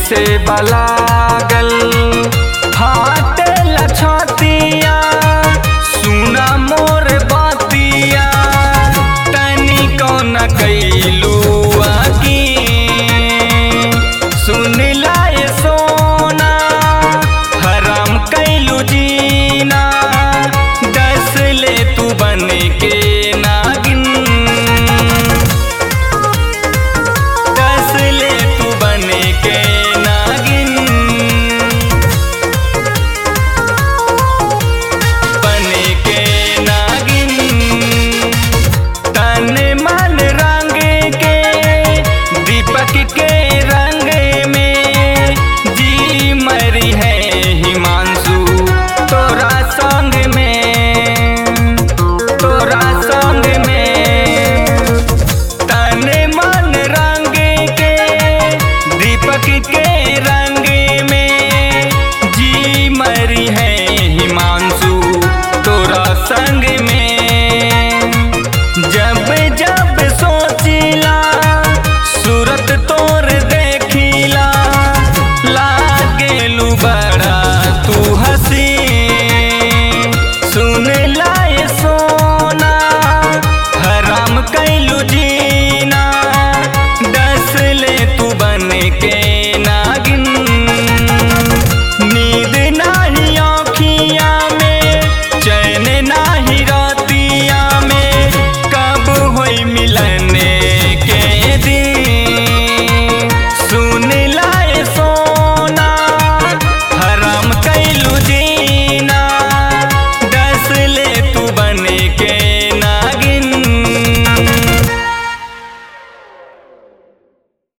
कैसे बलागल फाटे लछतिया सुना मोर बातिया तनी कौन कैलू आकी सुन लाए सोना हराम कैलू जीना दस ले तू बन के नागिन दस ले तू बन के नागिन बन के नागिन तन मन रंग के दीपक के रंग में जी मरी है हिमांशु तोरा संग में तोरा संग में तन मन रंग के दीपक के रंग में जी मरी है हिमांशु तोरा संग में